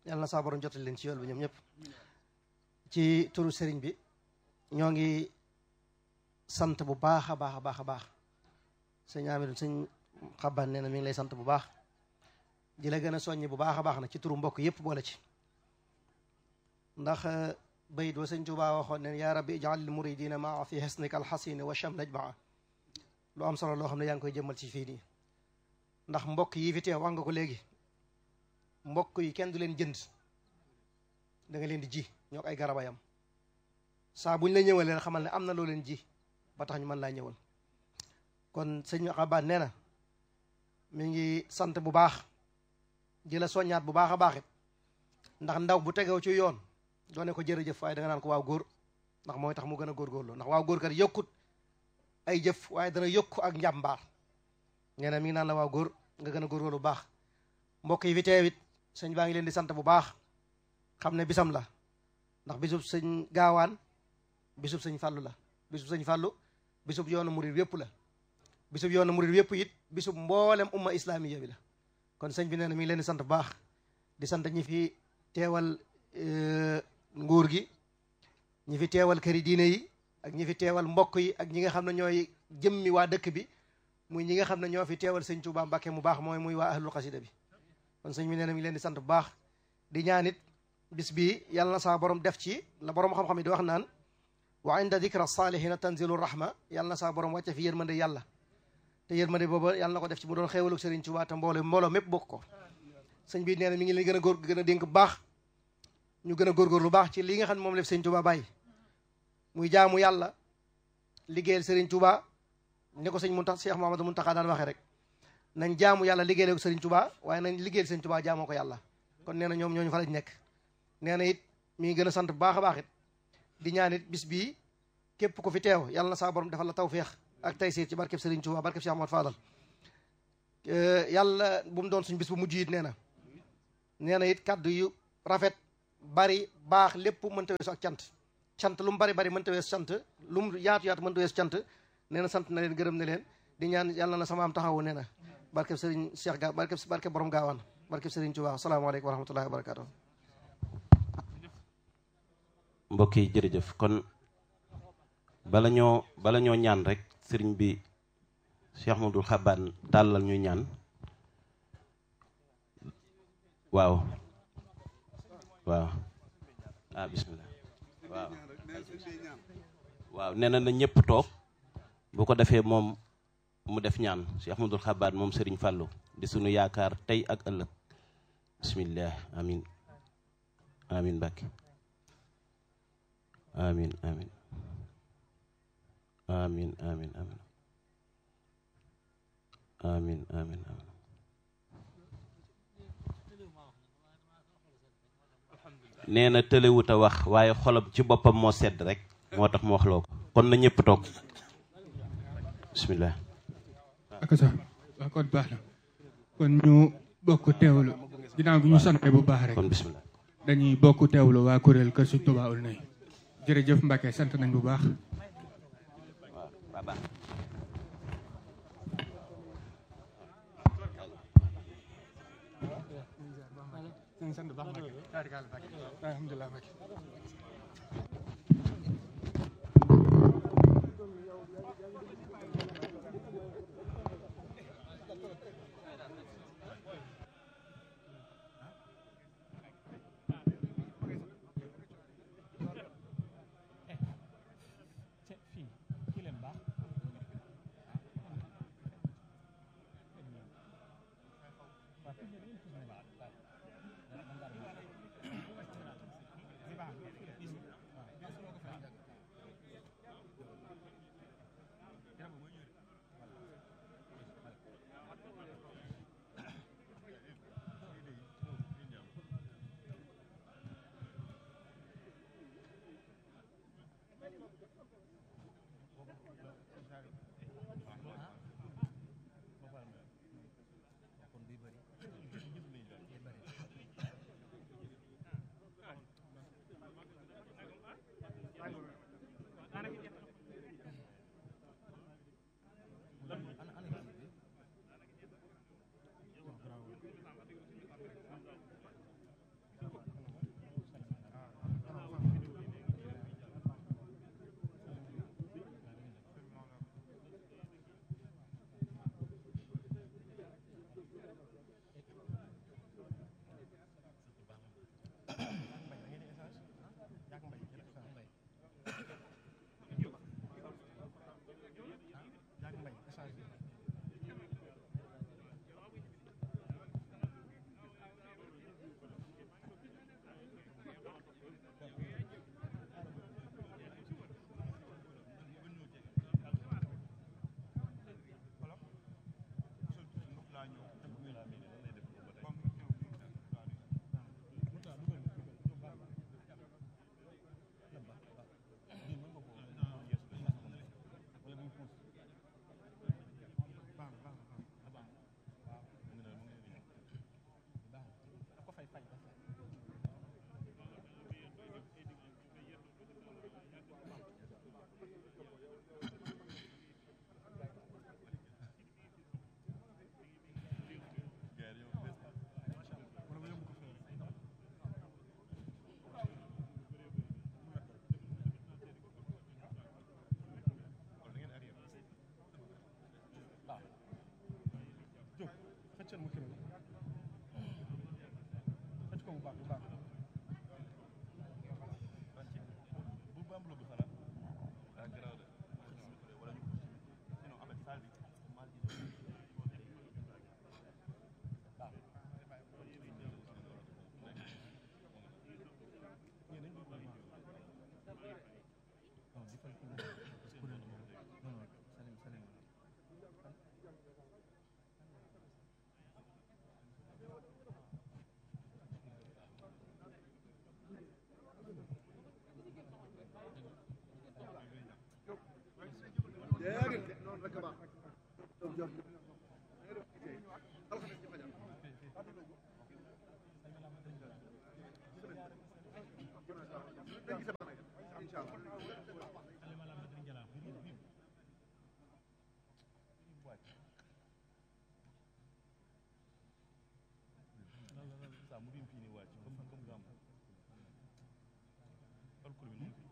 yàlla na saa borom jotal leen ci yool bi ñoom ñëpp ci turu sëriñ bi ñoo ngi sant bu baax a baax a baax a baax sëñ Amidou sëñ xaban nee na mi ngi lay sant bu baax di la gën a soññi bu baax a baax nag ci turu mbokk yëpp boole ci ndax bayit wa sëñ Tuubaa waxoon ne yaa rabbi ijal lil muridina maa fi xesnika alxasini wa cham najmaa lu am solo loo xam ne yaa ngi koy jëmmal ci fii nii ndax mbokk yi fi teew wax nga ko léegi mbokk yi kenn du leen jënd da nga leen di ji ñoo ay garabayam saa buñ la ñëwal leen xamal ne am na loo leen ji ba tax ñu mën laa ñëwal kon sëñ xabaat nee na mi ngi sant bu baax di la soññaat bu baax a baax it ndax ndaw bu tegew ci yoon doone ko jërëjëf waaye da nga naan ko waaw góor ndax mooy tax mu gën a góorgóorlu ndax waaw góor kat yokkut ay jëf waaye dana yokku ak njàmbaar nee na mi ngi naan la waaw góor nga gën a góorgóorlu bu baax mbokk yi fi teewit sëñ baa ngi leen di sant bu baax xam ne bisam la ndax bisub sëñ gaawaan bisub sëñ fàllu la bisub sëñ fàllu bisub yoonu murid yépp la bisub yoonu murid yépp it bisub mboolem umma islamiya bi la kon sëñ bi nee na mi ngi leen di sant bu baax di sant ñi fi teewal nguur gi ñi fi teewal këri diine yi ak ñi fi teewal mbokk yi ak ñi nga xam ne ñooy jëmmi waa dëkk bi muy ñi nga xam ne ñoo fi teewal sëñ Tuubaa Mbàkke mu baax mooy muy waa ahlul xasida bi kon sëñ bi nee na mi ngi leen di sant bu baax di ñaan it bis bii yàlla na saa borom def ci la borom xam-xam yi di wax naan wa inda dikra salihina tanzilu rahma yàlla na saa borom wàcce fi yërmande yàlla te yërmande booba yàlla na ko def ci mu doon xéewalu Sëriñ Tuubaa te mbooloo mbooloo mépp bokk ko sëñ bi nee na mi ngi leen gën a góor gën a dénk bu baax ñu gën a góorgóor lu baax ci li nga xam ne moom la Sëriñ Tuubaa bàyyi muy jaamu yàlla liggéeyal Sëriñ Tuubaa ni ko sëñ Muntaxa Cheikh Mamadou Muntaxa daan waxee rek nañ jaamu yàlla liggéeyal ko Sëriñ Tuubaa waaye nañ liggéeyal Sëriñ Tuubaa jaamoo ko yàlla kon nee na ñoom ñooñu fa lañ nekk nee na it mi ngi gën a sant bu baax a baax it di ñaan it bis bii képp ku fi teew yàlla na saa borom defal la tawféex ak taysiir ci barkeb Sëriñ Tuubaa barkeb Cheikh Ahmad Fadal yàlla bu mu doon suñ bis bu mujj it nee na nee na it kàddu yu rafet bari baax lépp mënta weesu ak cant cant lu mu bari bari mënta weesu cant lu mu yaatu yaatu mënta weesu cant nee na sant na leen gërëm na leen di ñaan yàlla na sama am taxawu nee na barkeb Sëriñ Cheikh Ga barkeb barkeb borom gaawaan barkeb Sëriñ Tuubaa asalaamaaleykum wa rahmatullahi wa barakaatu mbokk yi jërëjëf kon bala ñoo bala ñoo ñaan rek sëriñ bi Cheikh Ahmadul Xabaan tàllal ñu ñaan waaw waaw ah bismillah waaw waaw nee na na ñëpp toog bu ko defee moom mu def ñaan Cheikh Ahmadul Xabaan moom sëriñ Fàllu di sunu yaakaar tey ak ëllëg bismillah amin amin Mbàkke amin amin amin amin amin amin amin amin nee na tëlewut a wax waaye xolam ci boppam moo sedd rek moo tax mu wax loo ko kon na ñëpp toog bismillah ak sax waaw kon baax na kon ñu bokk teewlu ginnaaw bi ñu sante bu baax rek kon bismillah dañuy bokk teewlu waa kuréel kër Sëñ Tuubaa ul nay jërëjëf Mbacke sant nañ bu baax waaw baax fii nii wàcc comme comme gàmm alcool bi nu mu